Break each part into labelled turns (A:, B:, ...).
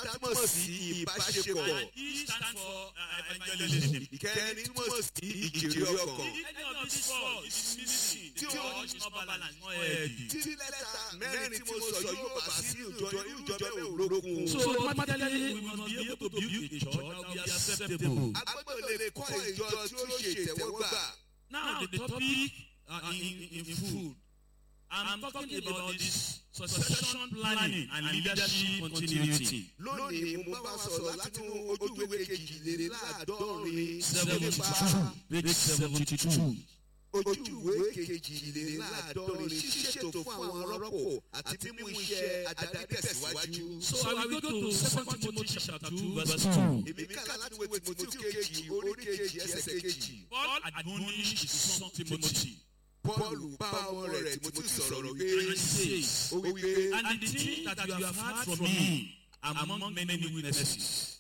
A: túmọ̀ sí ìbáṣepọ̀.
B: And E stand for uh, evangelism.
A: ìkẹrin túmọ̀ sí ìjèrè ọkàn.
B: Any of these four is missing. The church is not balanced, not healthy.
A: tí lẹ́tà mẹ́rin tí mo sọ yóò bá sí ìjọ irú ìjọ bẹ́ẹ̀ ò lókun.
B: So automatically we must be able to build a church that will be acceptable.
A: agbọ́dọ̀ lè kọ́ ìjọ tí ó ṣe ìtẹ́wọ́gbà.
B: Now the topic uh, in, in food. I'm talking about this succession planning and leadership continuity.
A: lónìí mo bá wa sọ̀rọ̀ látinú ojúwe kejìléláàádọ́rin
B: Seventy
A: nípa
B: two, page seventy two.
A: ojúwe kejìléláàádọ́rin ṣíṣètò fún àwọn arọ́pò àti mímú iṣẹ́ adarí tẹ̀síwájú.
B: So I will go to Second Timothy chapter two verse two.
A: èmi kà láti wo tìmọ́tì kejì orí kejì ẹsẹ̀ kejì.
B: Paul admonished his son Timothy
A: Pọ́ọ̀lù bá ọmọ rẹ̀ tìmọ́tì sọ̀rọ̀
B: and
A: wípé
B: he says,
A: ó wípé
B: And the thing that you have heard from me among many witnesses,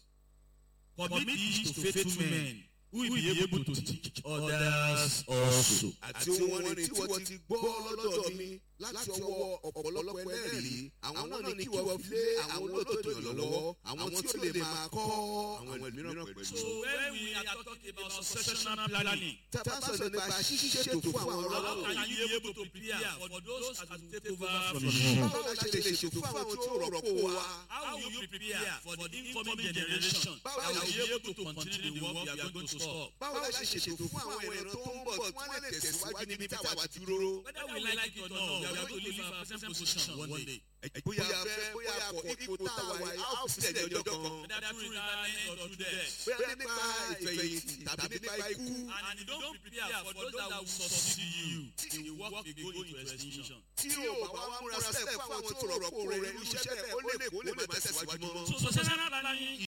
B: commit these to faithful men who will be able to teach others also.
A: àti ohun wọn ni tí wọ́n ti gbọ́ lọ́dọ̀ mi láti ọwọ́ ọ̀pọ̀lọpọ̀ ẹlẹ́rìí àwọn náà ni kí wọ́n fi lé àwọn olóòtú èèyàn lọ́wọ́ àwọn tí ó lè máa kọ́ àwọn ẹlòmíràn pẹ̀lú.
B: So when we are talking about successional planning,
A: tábà sọ̀rọ̀ nípa ṣíṣètò fún àwọn
B: how
A: ọlọ́pàá
B: can you be able to prepare for those that will take over from you?
A: báwo la ṣe lè ṣètò fún àwọn tí ó rọ̀pò wa
B: How will you prepare for the incoming generation that will be able to continue the work we are going to stop?
A: báwo la ṣe ṣètò fún àwọn ìran tó ń bọ̀ tí wọ́n lè tẹ̀síwájú níbi táwa ti dúró.
B: Whether we like it or not, we are going to leave our present position one day.
A: bóyá fẹ́ bóyá kọ̀ ipò táwa yìí á ó sílẹ̀ ní ọjọ́ kan.
B: Whether through retirement or through death.
A: bóyá nípa ìfẹ̀yìntì tàbí nípa ikú.
B: And you don't prepare for those that will succeed you. The work will go into extinction.
A: tí o bá wá múra sílẹ̀ fún àwọn tí ó rọ̀pò rẹ̀ irú iṣẹ́ bẹ́ẹ̀ ó lè kó lè má tẹ̀síwájú mọ́.
B: So successional planning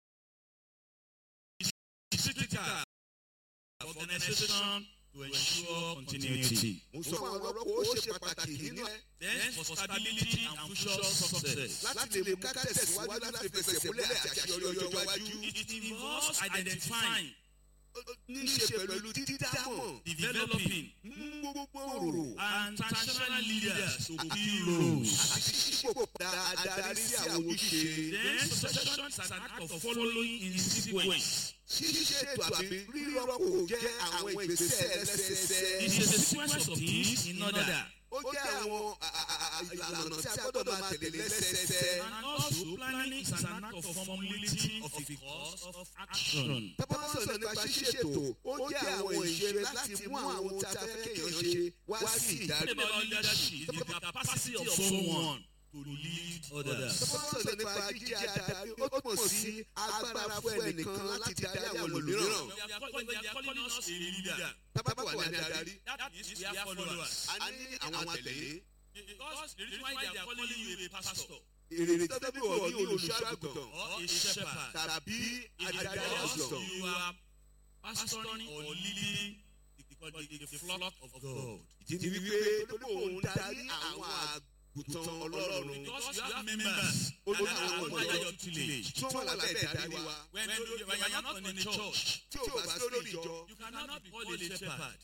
B: is critical for organization to ensure continuity.
A: mo sọ fún àwọn ọlọ́pàá ó ṣe pàtàkì nínú ẹ̀
B: Then for stability and future success.
A: láti lè mú ká tẹ̀síwájú láti fẹsẹ̀ múlẹ̀ àti àṣeyọrí ọjọ́ iwájú.
B: It involves identifying,
A: ní í ṣe pẹ̀lú dídámọ̀
B: developing,
A: mú gbogbo
B: and transitional leaders to key roles.
A: àti ṣípò dáadáa sí àwọn ojúṣe.
B: Then succession is an act of following in sequence.
A: ṣíṣètò àbí rírọ́pò jẹ́ àwọn ìgbésẹ̀ ẹlẹ́sẹẹsẹ.
B: It's a sequence of things in order.
A: ó jẹ́ àwọn ìlànà tí a gbọ́dọ̀ máa tẹ̀lé lẹ́sẹẹsẹ.
B: And also planning is an act of formulating of a course of action.
A: tábà sọ̀rọ̀ nípa ṣíṣètò ó jẹ́ àwọn ìṣe láti mú àwọn ohun tí a fẹ́ kéèyàn ṣe wá sí ìdarí.
B: What about leadership? Is the capacity of someone to lead others.
A: tábà sọ̀rọ̀ nípa jíjẹ́ adarí ó túmọ̀ sí agbára fún ẹnìkan láti darí àwọn ẹlòmíràn.
B: We are calling, they are calling us a leader.
A: tábà wà ní adarí
B: That means we are followers.
A: a ní àwọn àtẹ̀lé.
B: Because the reason why they are calling you a pastor
A: èrè tó bí wọ̀ ní olùṣọ́àgùtàn
B: or a shepherd,
A: tàbí
B: it is
A: adarí
B: because
A: àgùntàn.
B: you are pastoring or leading the, the, the, the flock of God.
A: ìdí ni wípé tó bí òun darí àwọn àgùntàn ọlọ́run.
B: Because you have members
A: Ó ní
B: that
A: àwọn
B: are
A: ọmọ
B: under
A: ìjọ
B: your tutelage.
A: tí wọ́n wà lábẹ́ ìdarí wa.
B: When, you, when you are not in a church,
A: tí ò bá sí lórí ìjọ.
B: you cannot be called a shepherd.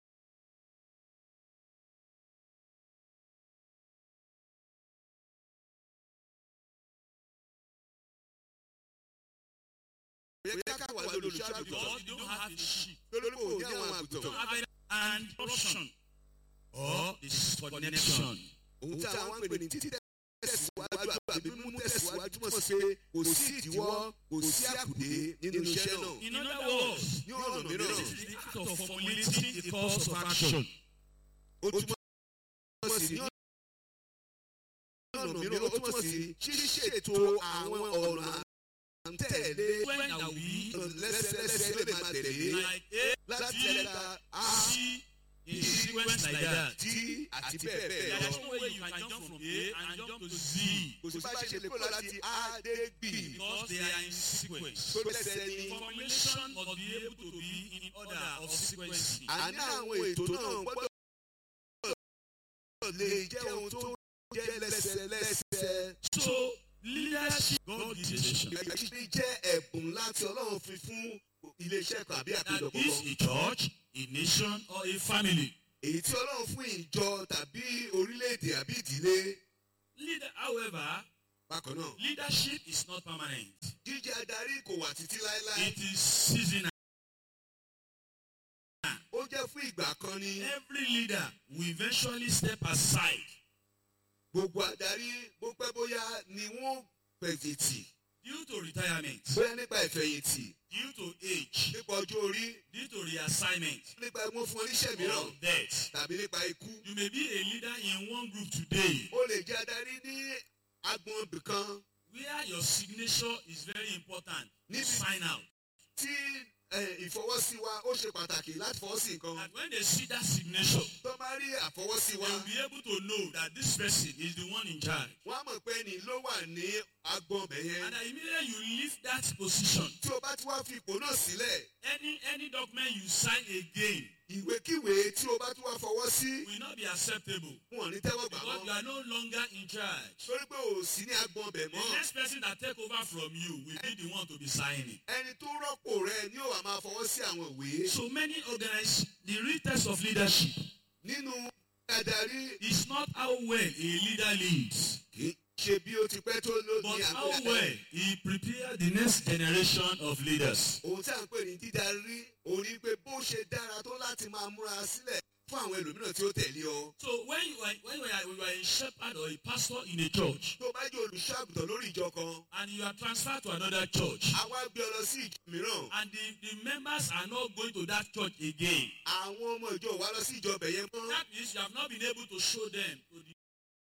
A: bóyá ká wà lórí olùṣọ́àgùntàn.
B: Because you don't have a sheep.
A: lórí kò ní àwọn
B: You
A: àgùntàn.
B: don't have a and corruption or disconnection.
A: ohun tí àwọn ń pè ní títí tẹ̀síwájú àbí mímú tẹ̀síwájú mọ̀ sí pé kò sí ìdíwọ́ kò sí àkùdé nínú iṣẹ́ náà.
B: In other words,
A: ní ọ̀nà mìíràn
B: this is the act of formulating a course of action.
A: ó túmọ̀ sí ní ọ̀nà mìíràn ó túmọ̀ sí ṣíṣètò àwọn ọ̀nà à ń tẹ̀lé
B: When are we
A: lẹ́sẹ̀lẹ́sẹ̀ lè máa tẹ̀lé
B: like A,
A: láti
B: B,
A: ẹ̀ka a
B: C, in sequence like that?
A: d àti bẹ́ẹ̀ bẹ́ẹ̀
B: There is
A: lọ.
B: no way you can jump from A and jump to Z
A: kò sí bá ṣe lè kúrò láti a dé b
B: because they are in sequence.
A: tó lẹ́sẹ̀ ní.
B: Formulation must be able to be in order of sequencing.
A: àní àwọn ètò náà gbọ́dọ̀ lè jẹ́ ohun tó jẹ́ lẹ́sẹ̀lẹ́sẹ̀.
B: So, leadership, God decision.
A: Ẹ̀yìn jẹ́ ẹ̀bùn láti Ọlọ́run fi fún iléeṣẹ́ kan àbí
B: That
A: àpéjọpọ̀
B: is
A: kan.
B: a church, a nation, or a family.
A: Èyí tí Ọlọ́run fún ìjọ tàbí orílẹ̀-èdè àbí ìdílé.
B: Leader, however,
A: bákan náà
B: Leadership is not permanent.
A: jíjẹ́ adarí kò wà títí láéláé
B: It is seasonal.
A: ó jẹ́ fún ìgbà kan ni
B: Every leader will eventually step aside
A: gbogbo adarí bó pẹ́ bóyá ni wọ́n fẹ̀yìntì
B: due to retirement,
A: bóyá nípa ìfẹ̀yìntì
B: due to age,
A: nípa ọjọ́ orí
B: due to reassignment,
A: nípa wọ́n fún oníṣẹ́
B: or
A: mìíràn
B: death.
A: tàbí nípa ikú
B: You may be a leader in one group today
A: ó lè jẹ́ adarí ní agbọn ibìkan
B: where your signature is very important.
A: Níbi-
B: Sign out.
A: tí eh, ìfọwọ́sí wa ó ṣe pàtàkì láti fọwọ́ sí nǹkan
B: And when they see that signature,
A: tó bá rí àfọwọ́sí
B: they
A: wa
B: will be able to know that this person is the one in charge.
A: wọ́n á mọ̀ pé ẹni ló wà ní agbọn ọbẹ̀ yẹn
B: And that immediately you leave that position,
A: tí o bá ti wá fi ipò náà sílẹ̀
B: any any document you sign again
A: ìwékíwé tí o bá tún wá fọwọ́ sí
B: will not be acceptable
A: wọn ò ní tẹ́wọ́ gbà
B: because you
A: wọ́n
B: are no longer in charge.
A: torí pé o ò sí ní agbọn ọbẹ̀
B: The
A: mọ́
B: next person that take over from you will be the one to be signing.
A: ẹni tó rọ́pò rẹ ni ó wà máa fọwọ́ sí àwọn ìwé
B: So many organize the real test of leadership
A: nínú adarí
B: is not how well a leader leads,
A: kì í ṣe bí ó ti pẹ́ tó ló
B: but
A: ní
B: how
A: àgbẹ̀
B: well he prepare the next generation of leaders.
A: ohun tí à ń pè ní dídarí òun ni pé bó ṣe dára tó láti máa múra sílẹ̀ fún àwọn ẹlòmíràn tí ó tẹ̀lé ọ.
B: So when you are when you are, you are a shepherd or a pastor in a church
A: tó bá jẹ́ olùṣọ́ àgùntàn lórí ìjọ kan
B: and you are transferred to another church
A: àwa gbé ọ lọ sí ìjọ mìíràn
B: and the, the members are not going to that church again,
A: àwọn ọmọ ìjọ wa lọ sí ìjọ bẹ̀yẹn mọ́
B: that means you have not been able to show them to the